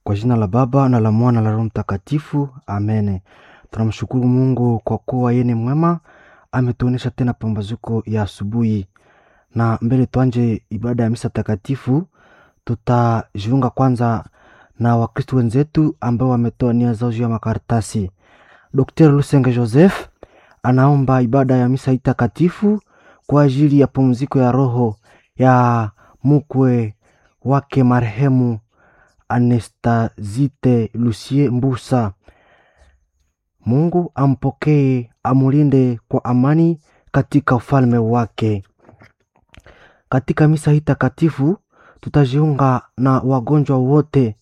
Kwa jina la Baba na la Mwana na la Roho Mtakatifu, amene. Tunamshukuru Mungu kwa kuwa yeye ni mwema, ametuonesha tena pambazuko ya asubuhi. Na mbele tuanje ibada ya misa takatifu, tutajiunga kwanza na Wakristo wenzetu ambao wametoa nia zao juu ya makaratasi. Dr. Lusenge Joseph anaomba ibada ya misa hii takatifu kwa ajili ya pumziko ya roho ya mkwe wake marehemu Anestazite Lucie Mbusa. Mungu ampokee, amulinde kwa amani katika ufalme wake. Katika misa hii takatifu tutajiunga na wagonjwa wote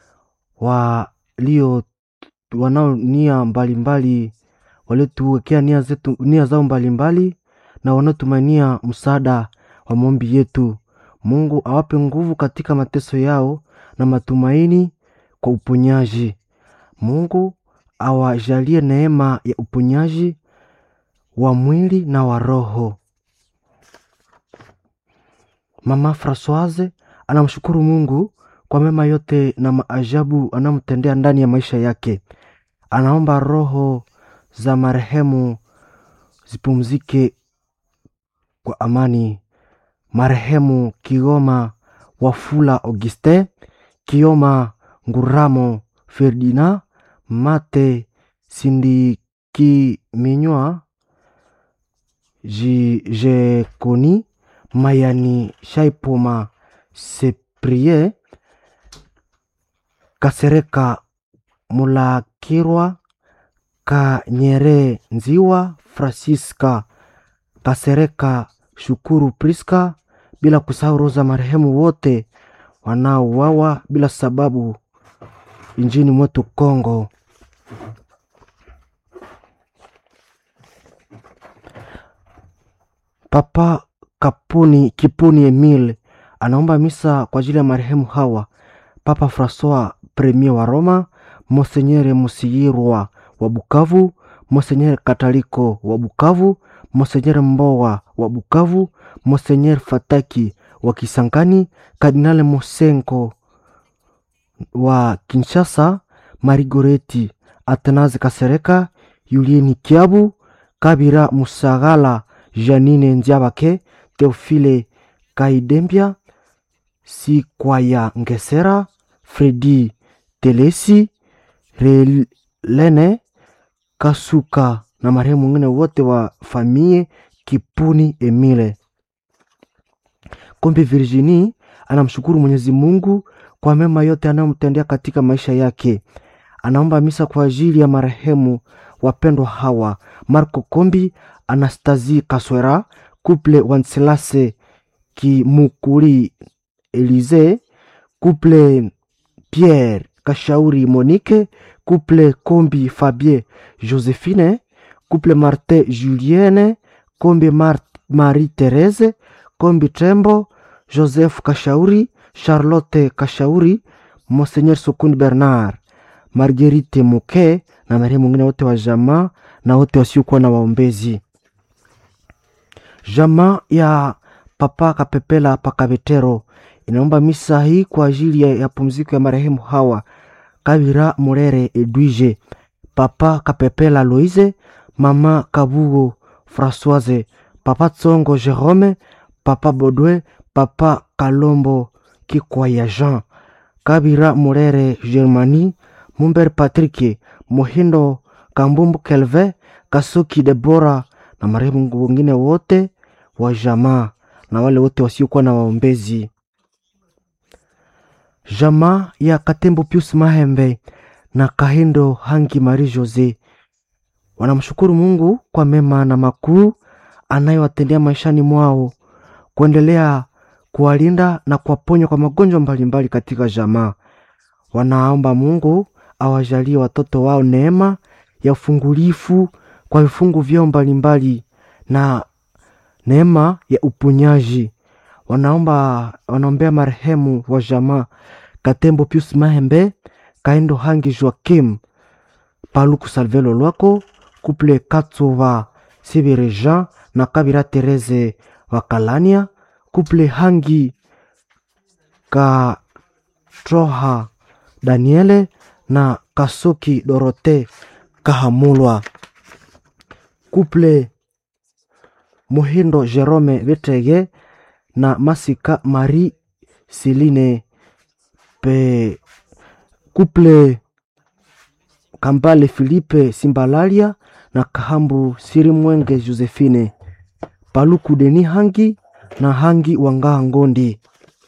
walio wanao nia mbalimbali waliotuwekea nia zetu nia zao mbalimbali na wanaotumainia msaada wa maombi yetu. Mungu awape nguvu katika mateso yao na matumaini kwa uponyaji. Mungu awajalie neema ya uponyaji wa mwili na wa roho. Mama Francoise anamshukuru Mungu kwa mema yote na maajabu anamtendea ndani ya maisha yake. Anaomba roho za marehemu zipumzike kwa amani. Marehemu Kioma Wafula Augustin, Kioma Nguramo Ferdinand, Mate Sindikiminywa, Jekoni Mayani Shaipoma Seprie, Kasereka Mulakirwa Kanyere Nziwa Francisca Kasereka Shukuru Priska, bila kusahau roho za marehemu wote wanaouawa bila sababu nchini mwetu Kongo. Papa Kapuni Kipuni Emile anaomba misa kwa ajili ya marehemu hawa: Papa Francois Premier wa Roma, Monsenyere Musiyirwa wa Bukavu, Monsenyere Kataliko wa Bukavu, Monsenyere Mbowa wa Bukavu, Monsenyere Fataki wa Kisangani, Kardinale Mosenko wa Kinshasa, Marigoreti Atanazi Kasereka, Yulieni Kiabu, Kabira Musagala, Janine Nziabake, Teofile Kaidembia, Sikwaya Ngesera, Fredi Telesi, Relene Kasuka na marehemu mwingine wote wa famie Kipuni Emile. Kombe Virginie anamshukuru Mwenyezi Mungu kwa mema yote anayomtendea katika maisha yake. Anaomba misa kwa ajili ya marehemu wapendwa hawa: Marco Kombi, Anastasie Kaswera, Couple Wanselase Kimukuri, Elize Couple Pierre Kashauri, Monique Couple Kombi Fabien Josephine Couple Martin Julienne Kombi Mar Marie Therese Kombi Trembo Joseph Kashauri Charlotte Kashauri Monseigneur Sokuni Bernard Marguerite Muke na marehemu mwingine wote wa jamaa na wote wasiokuwa na waombezi. Jamaa ya Papa Kapepela Pakabetero inaomba misa hii kwa ajili ya, ya pumziko ya marehemu hawa Kabira Murere Edwige, Papa Kapepela Loise, Mama Kabugo Françoise, Papa Tsongo Jerome, Papa Bodwe, Papa Kalombo Kikwaya Jean, Kabira Murere Germani, Mumber Patrick, Mohindo Kambumbu Kelve, Kasuki Debora na marehemu wengine wote wa jamaa na wale wote wasiokuwa na waombezi. Jamaa ya Katembo Pius Mahembe na Kahindo Hangi Marie Jose wanamshukuru Mungu kwa mema na makuu anayowatendea maishani mwao, kuendelea kuwalinda na kuwaponya kwa magonjwa mbalimbali katika jamaa. Wanaomba Mungu awajalie watoto wao neema ya ufungulifu kwa vifungu vyao mbalimbali na neema ya uponyaji. Wanaomba wanaombea marehemu wa jamaa Katembo Pius Mahembe, Kaindo Hangi Joakim, Paluku Salvelo Lwako, Kuple Katsova Sibire Jean na Kabira Tereze wa Kalania, Kuple Hangi Katroha Daniele na Kasoki Dorote Kahamulwa. Couple Muhindo Jerome Betege na Masika Marie Celine pe Couple Kambale Philippe Simbalalia na Kahambu Sirimwenge Josephine Paluku Deni Hangi na Hangi Wangaha Ngondi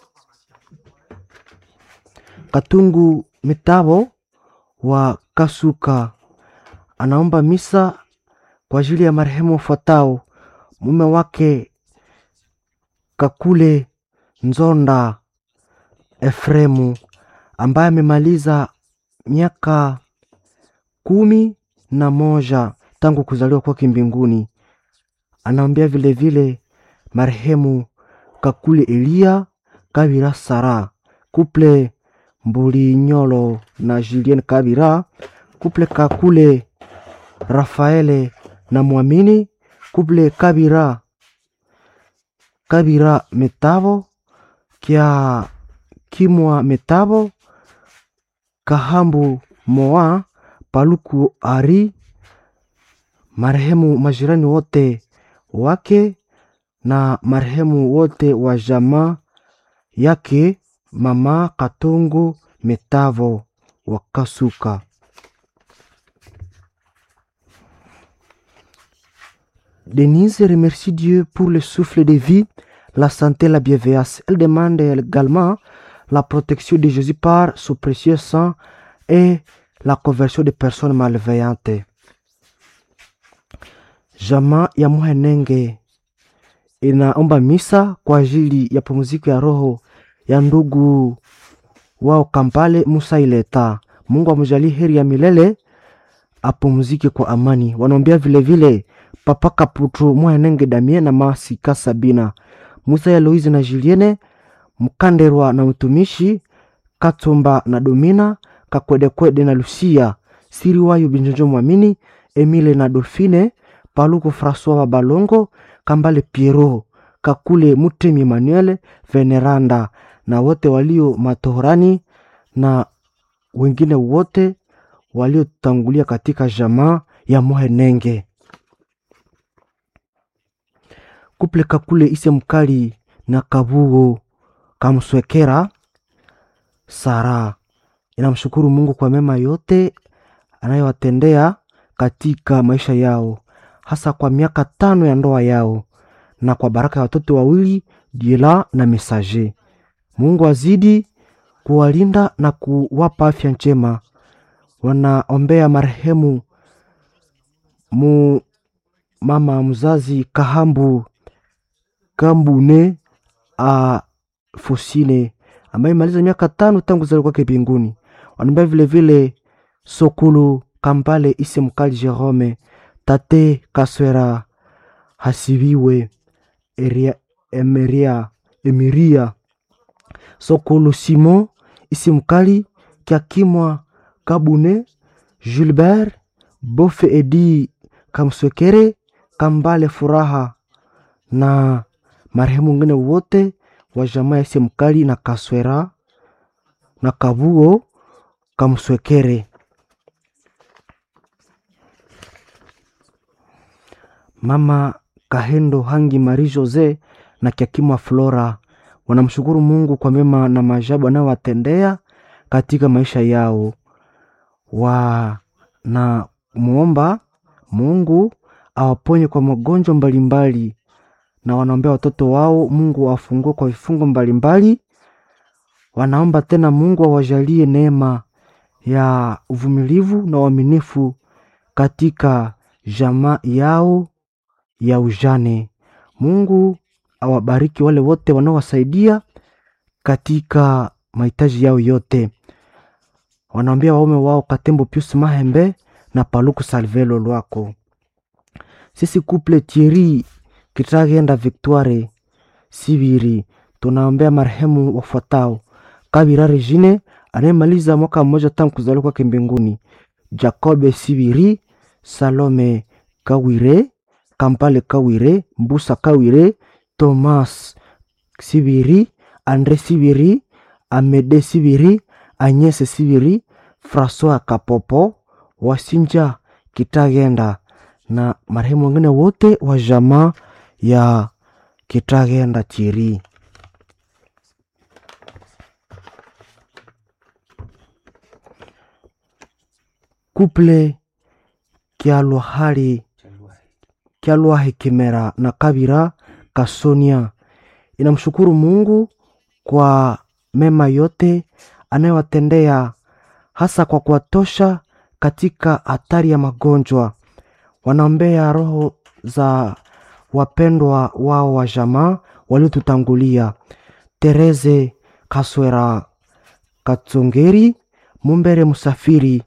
Katungu Mitabo wa Kasuka anaomba misa kwa ajili ya marehemu wafuatao: mume wake Kakule Nzonda Efremu ambaye amemaliza miaka kumi na moja tangu kuzaliwa kwake mbinguni. Anaombea vilevile marehemu Kakule Elia Kabira Sara, kuple Mbulinyolo na Julien Kabira, kuple Kakule Rafaele na Mwamini, kuple Kabira Kabira Metabo kya Kimwa Metabo Kahambu Moa Paluku Ari, marehemu majirani wote wake na marehemu wote wa jamaa yake mama Katongo Metavo wa Kasuka. Denise remercie Dieu pour le souffle de vie, la santé, la bienveillance. Elle demande également la protection de Jésus par son précieux sang et la conversion des personnes malveillantes. Jamaa ya Muhenenge inaomba misa kwa ajili ya pumziko ya roho ya ndugu wao Kampale Musa Ileta. Mungu amjalie heri ya milele, apumzike kwa amani. Wanaombea vilevile Papa Kaputu Muhenenge Damien na Masika Sabina Musa ya Louise na Julienne Mkanderwa na mtumishi Katumba na Domina Kakwedekwede na Lucia Siriwayo Binjonjo Mwamini Emile na Dolfine Paluku Francois wa Balongo Kambale Piero Kakule Mutemi Emmanuel Veneranda na wote walio matohorani na wengine wote waliotangulia katika jamaa ya Muhenenge. Kuple Kakule Ise Mkali na Kabugo Kamswekera Sara inamshukuru Mungu kwa mema yote anayowatendea katika maisha yao, hasa kwa miaka tano ya ndoa yao na kwa baraka ya watoto wawili Diela na Mesaje. Mungu azidi kuwalinda na kuwapa afya njema. Wanaombea marehemu mu mama mzazi Kahambu Kambune a Fusine ambaye imaliza miaka tano tangu kuzaliwa kwake mbinguni. Wanaombea vilevile Sokulu Kambale Ise Mkali Jerome Tate Kaswera Hasibiwe Eria, Emeria, Emiria Sokulu Simon Ise Mkali Kiakimwa Kabune Gilbert Bofe Edi Kamswekere Kambale Furaha na marehemu wengine wote wa jamaa ya Ise Mkali na Kaswera na Kabuo Kamswekere. Mama Kahendo Hangi Marie Jose na Kiakimwa Flora wanamshukuru Mungu kwa mema na maajabu anayowatendea katika maisha yao. Wanamwomba Mungu awaponye kwa magonjwa mbalimbali, na wanaombea watoto wao Mungu awafungue kwa vifungo mbalimbali. Wanaomba tena Mungu awajalie neema ya uvumilivu na uaminifu katika jamaa yao ya ujane. Mungu awabariki wale wote wanaowasaidia katika mahitaji yao yote. Wanaambia waume wao Katembo Pius Mahembe na Paluku Salvelo Lwako. Sisi couple Thierry Kitagenda Victoire Sibiri tunaombea marehemu wafuatao: Kabira Regine anayemaliza mwaka mmoja tangu kuzaliwa kwake mbinguni, Jacobe Sibiri, Salome Kawire, Kampale Kawire, Mbusa Kawire, Thomas Sibiri, Andre Sibiri, Amede Sibiri, Agnese Siviri, Francois Kapopo, Wasinja Kitagenda na marehemu wengine wote wa jamaa ya Kitagenda Chiri. Kuple Kyalwahali Kyalwahi Kimera na Kabira Kasonia inamshukuru Mungu kwa mema yote anayowatendea hasa kwa kuwatosha katika hatari ya magonjwa. Wanaombea roho za wapendwa wao wa jamaa waliotutangulia: Tereze Kaswera Katsongeri, Mumbere Musafiri,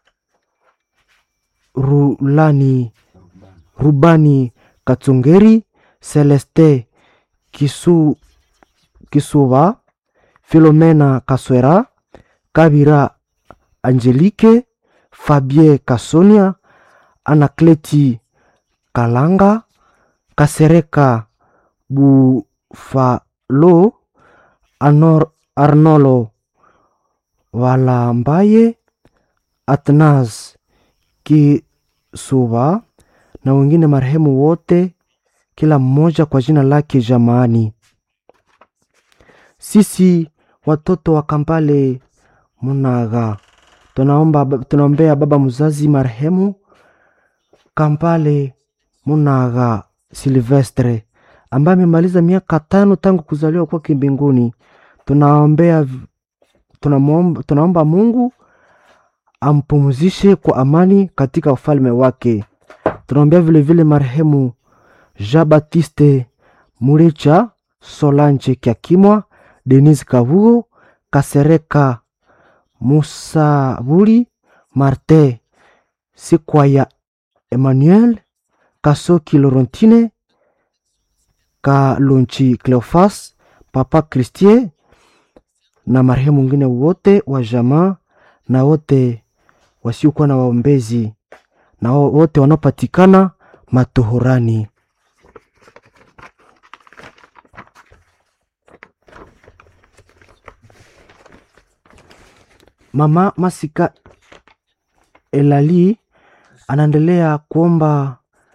Rulani Rubani Katsongeri, Celeste Kisu, Kisuba, Filomena Kaswera, Kabira Angelique, Fabie Kasonia, Anakleti Kalanga, Kasereka Bufalo, Anor, Arnolo Walambaye, Atnas Kisuba na wengine marehemu wote, kila mmoja kwa jina lake jamaani. Sisi watoto wa Kampale Munaga tunaomba tunaombea baba mzazi marehemu Kampale Munaga Silvestre ambaye amemaliza miaka tano tangu kuzaliwa kwake mbinguni. Tunaombea tunaomba, tunaomba Mungu ampumzishe kwa amani katika ufalme wake. Tunaombea vilevile marehemu Jean Baptiste Muricha, Solange Kyakimwa, Denise Kavuo, Kasereka Musabuli, Marte Sikwaya, Emmanuel Kasoki, Laurentine Kalonchi, Cleofas, Papa Christie na marehemu wengine wote wa jamaa na wote wasiokuwa na waombezi na wote wanaopatikana matohorani. Mama Masika Elali anaendelea kuomba,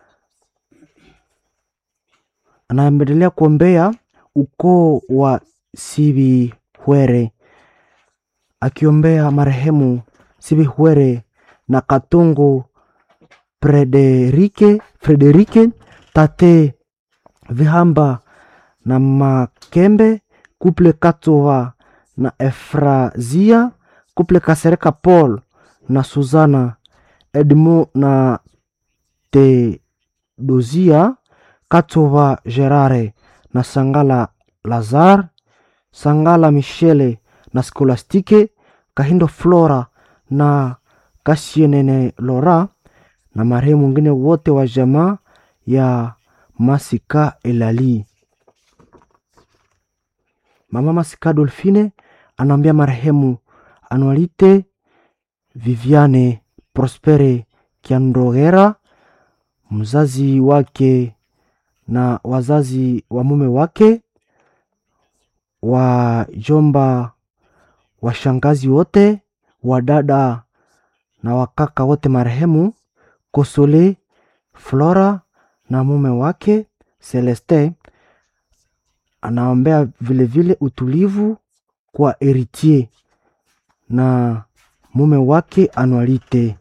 anaendelea kuombea ukoo wa Sibihwere, akiombea marehemu Sibihwere na Katongo Frederike, Frederike Tate Vihamba na Makembe, kuple Katova na Efrazia, kuple Kasereka Paul na Suzana Edmo na Tedozia, Katova Gerare na Sangala Lazar, Sangala Michele na Skolastike, Kahindo Flora na Kasienene Lora na marehemu wengine wote wa jamaa ya Masika Elali. Mama Masika Dolfine anaambia marehemu Anualite Viviane Prospere Kiandogera, mzazi wake na wazazi wa mume wake, wajomba, washangazi wote, wadada na wakaka wote marehemu Kosole Flora na mume wake Celeste. Anaombea vilevile utulivu kwa Eritier na mume wake Anualite.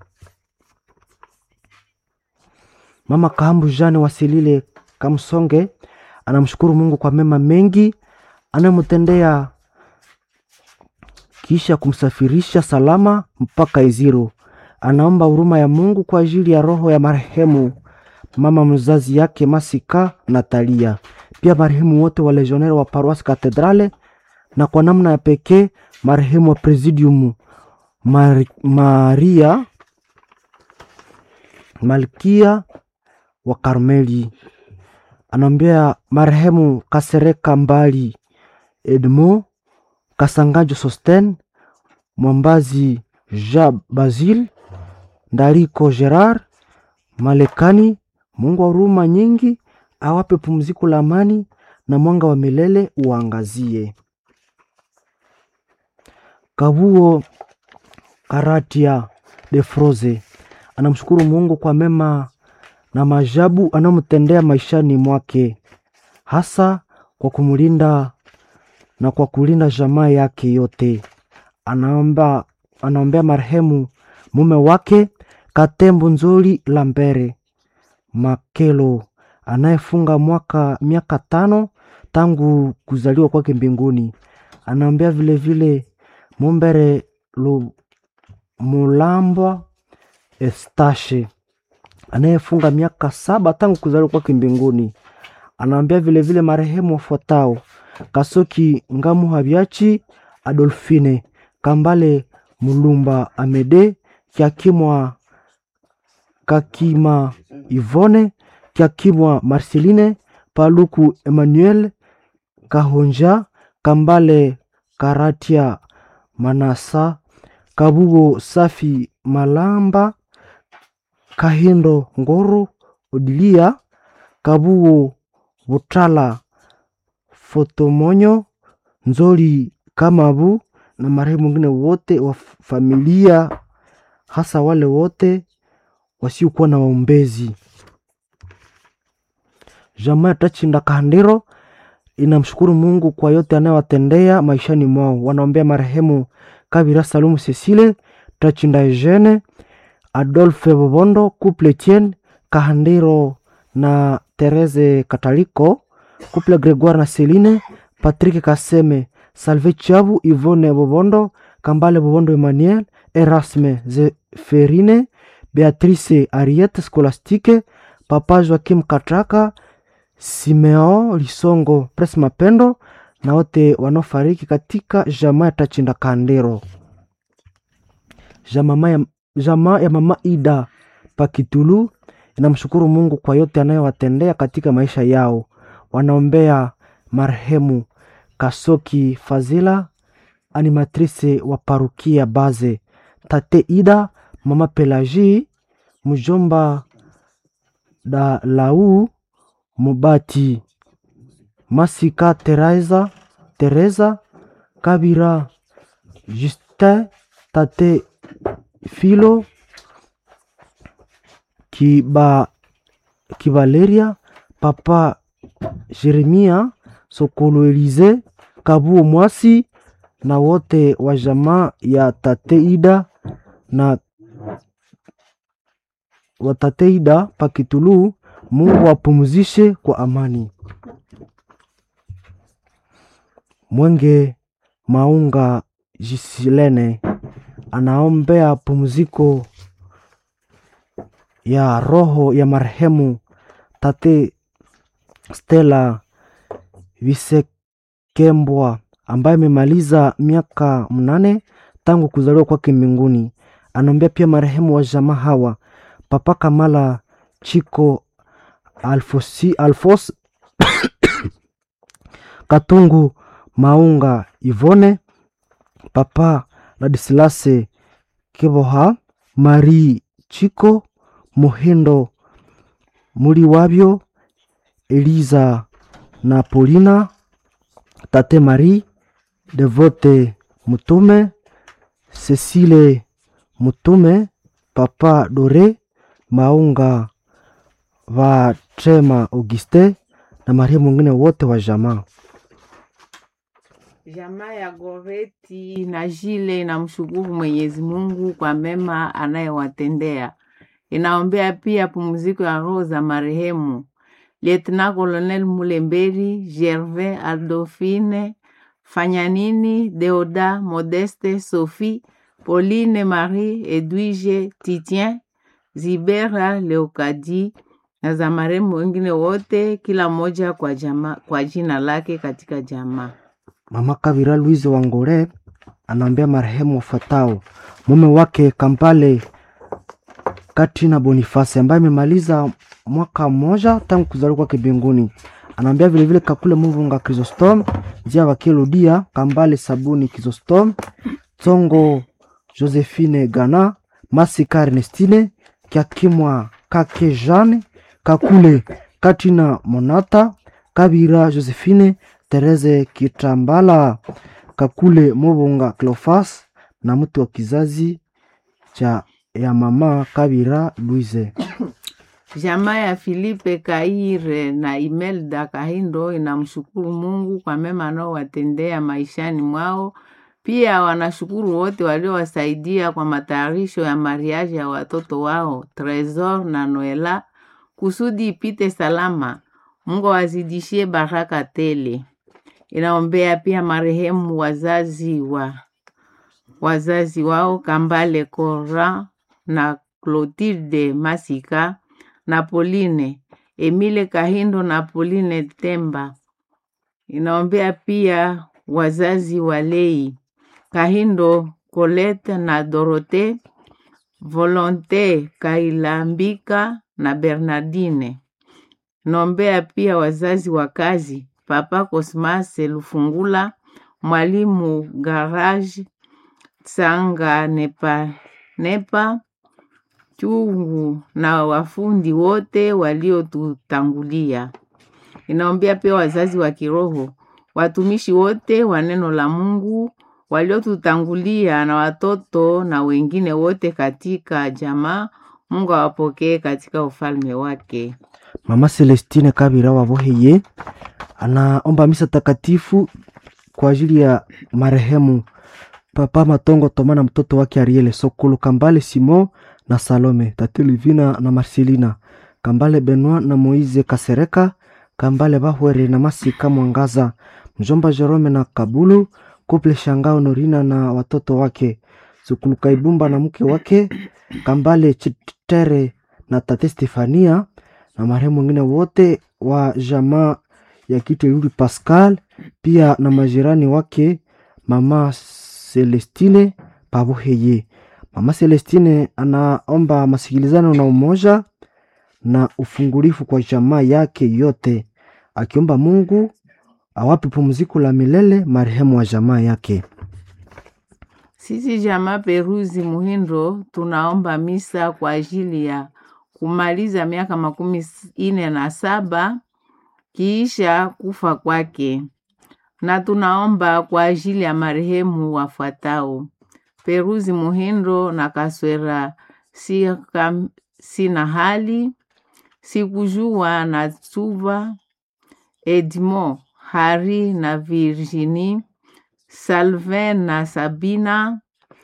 Mama Kahambu Jane Wasilile Kamsonge anamshukuru Mungu kwa mema mengi anayomtendea kisha kumsafirisha salama mpaka Iziro. Anaomba huruma ya Mungu kwa ajili ya roho ya marehemu mama mzazi yake Masika Natalia, pia marehemu wote wa legionnaire wa Paroisse Katedrale, na kwa namna ya pekee marehemu wa Presidium Mar Maria Malkia wa Karmeli. Anaombea marehemu Kasereka Mbali Edmo Kasangajo Sosten Mwambazi Jean Basil Ndariko Gerard Malekani. Mungu wa huruma nyingi awape pumziko la amani na mwanga wa milele uangazie. Kabuo Karatia de Froze anamshukuru Mungu kwa mema na maajabu anayomtendea maishani mwake, hasa kwa kumlinda na kwa kulinda jamaa yake yote. Anaomba, anaombea marehemu mume wake Katembo Nzoli Lambere Makelo anayefunga mwaka miaka tano tangu kuzaliwa kwake mbinguni. Anaombea vilevile Mumbere Lu- Mulambwa Estashe anayefunga miaka saba tangu kuzaliwa kwake mbinguni. Anaombea vilevile marehemu wafuatao: Kasoki Ngamu Habyachi Adolfine Kambale Mulumba Amede Kiakimwa Kakima Ivone Kiakimwa Marceline Paluku Emmanuel Kahonja Kambale Karatia Manasa Kabugo Safi Malamba Kahindo Ngoro Odilia Kabugo Butala Fotomonyo Nzoli Kamabu na marehemu wengine wote wa familia, hasa wale wote wasiokuwa na waombezi. Jamaa ya Tachinda Kahandiro inamshukuru Mungu kwa yote anayowatendea maishani mwao. Wanaombea marehemu Kabira Salumu Cecile, Tachinda Eugene, Adolphe Bobondo, Couple Etienne Kahandiro na Therese Kataliko, Couple Gregoire na Celine, Patrick Kaseme, Salve Chabu, Yvonne Bobondo, Kambale Bobondo Emmanuel, Erasme Zeferine, Beatrice Ariette Scholastique, Papa Joakim Katraka, Simeo Lisongo, Pres Mapendo na wote wanaofariki katika jamaa ya Tachinda Kandero. Jamaa ya, jamaa ya mama Ida Pakitulu inamshukuru Mungu kwa yote anayowatendea katika maisha yao. Wanaombea marehemu Kasoki Fazila, animatrice wa parukia Baze, tate Ida, mama Pelagi, mjomba da Lau Mubati, Masika Teresa, Teresa Kabira, Justin, tate Filo Kiba, Kibaleria, papa Jeremia Sokolo Elize Kabuo Mwasi na wote wa jamaa ya tate Ida na wa tate Ida Pakitulu. Mungu apumzishe kwa amani. Mwenge Maunga Jisilene anaombea pumziko ya roho ya marehemu tate Stella Visekembwa ambaye amemaliza miaka mnane tangu kuzaliwa kwake mbinguni. Anaombea pia marehemu wa jamaa hawa Papa Kamala Chiko Alfosi, Alfos Katungu Maunga Ivone Papa Ladislase Kiboha Marie Chiko Muhindo Muli wabyo Eliza na Polina Tate Marie Devote Mutume Cecile Mutume Papa Dore Maunga Vatrema Auguste na Maria mwingine wote wa jamaa. Jamaa ya Goreti na Jile inamshukuru Mwenyezi Mungu kwa mema anayewatendea. Inaombea pia pumziko ya roho za marehemu Lieutenant Colonel Mulemberi, Gervais, Adolphine, Fanyanini, Deoda, Modeste, Sophie, Pauline, Marie, Edwige, Titien, Zibera, Leokadi na za marehemu wengine wote, kila mmoja kwa jama, kwa jina lake katika jamaa. Mama Kavira Louise Wangore anaombea marehemu wafuatao: mume wake Kampale Katrina Boniface ambaye amemaliza mwaka mmoja tangu kuzaliwa kwake mbinguni. Anaombea vilevile Kakule Muvunga Chrysostom, Njia Wakiludia Kambale Sabuni Chrysostom, Tsongo Josephine Gana, Masika Ernestine, Kiakimwa Kake Jeanne, Kakule Katrina Monata, Kabira Josephine, Therese Kitambala, Kakule Mobonga Cleofas na mtu wa kizazi cha ya mama Kabira Louise. Jamaa ya Filipe Kaire na Imelda Kahindo inamshukuru Mungu kwa mema anaowatendea maishani mwao. Pia wanashukuru wote waliowasaidia kwa matayarisho ya mariaji ya watoto wao Tresor na Noela kusudi ipite salama. Mungu awazidishie baraka tele. Inaombea pia marehemu wazazi wa wazazi wao Kambale Cora na Clotilde Masika na Pauline Emile Kahindo na Pauline Temba. Inaombea pia wazazi wa Lei Kahindo Colette na Dorote Volonte Kailambika na Bernardine. Inaombea pia wazazi wa kazi Papa Cosmas Lufungula, Mwalimu Garage Sanga Nepa, Nepa chungu na wafundi wote waliotutangulia. Inaombea pia wazazi wa kiroho, watumishi wote wa neno la Mungu waliotutangulia na watoto na wengine wote katika jamaa. Mungu awapokee katika ufalme wake. Mama Celestine Kabira Waboheye anaomba misa takatifu kwa ajili ya marehemu Papa Matongo Toma na mtoto wake Ariele Sokolo Kambale Simon na Salome Tati Livina na Marcelina Kambale Benoit na Moize Kasereka Kambale Bahwere na Masika Mwangaza mjomba Jerome na Kabulu Kuple Shangao Norina na watoto wake Sukulu Kaibumba na mke wake Kambale Chitere na tate Stefania na marehemu wengine wote wa jamaa ya Kiteluli Pascal, pia na majirani wake mama Celestine Pabuheye. Mama Celestine anaomba masikilizano na umoja na ufungulifu kwa jamaa yake yote, akiomba Mungu awape pumziko la milele marehemu wa jamaa yake. Sisi jamaa Peruzi Muhindo tunaomba misa kwa ajili ya kumaliza miaka makumi ine na saba kiisha kufa kwake, na tunaomba kwa ajili ya marehemu wafuatao: Peruzi Muhindo na Kaswera Sika, sina hali sikujua na Tsuva Edmond Hari na Virginie Salvin na Sabina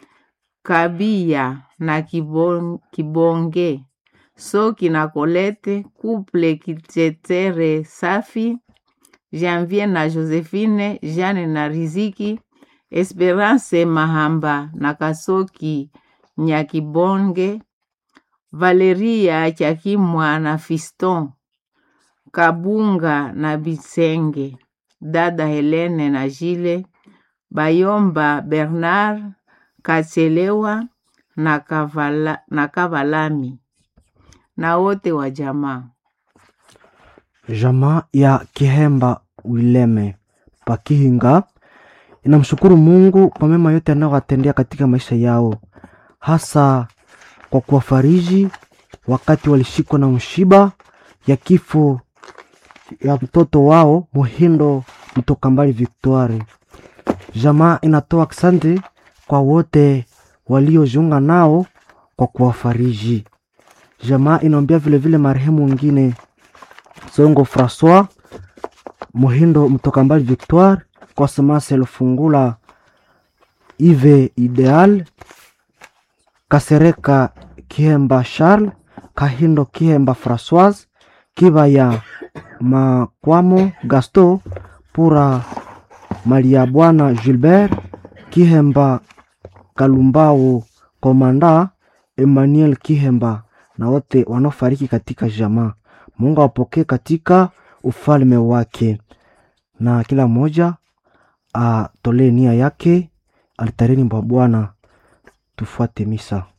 Kabia na Kibon, Kibonge Soki na Colette Couple Kitetere Safi Janvier na Josephine Jeanne na Riziki Esperance Mahamba na Kasoki Nyakibonge Valeria Chakimwa na Fiston Kabunga na Bisenge dada Helene na Jile Bayomba Bernard Kachelewa na, Kavala, na Kavalami na wote wa jamaa. Jamaa ya Kihemba Wileme Pakihinga inamshukuru Mungu kwa mema yote anayowatendea katika maisha yao, hasa kwa kuwafariji wakati walishikwa na mshiba ya kifo ya mtoto wao Muhindo mtoka mbali Victoire. Jamaa inatoa asante kwa wote waliojiunga nao kwa kuwafariji. Jamaa inaombea vilevile marehemu wengine Songo Francois Muhindo mtoka mbali Victoire, Cosmas Lufungula, Ive Ideal, Kasereka Kihemba Charles, Kahindo Kihemba Francoise, Kibaya Makwamo Gaston, Pura Malia Bwana Gilbert, Kihemba Kalumbao Komanda, Emmanuel Kihemba na wote wanaofariki katika jamaa. Mungu awapokee katika ufalme wake, na kila mmoja atolee nia yake altarini mwa Bwana. Tufuate misa.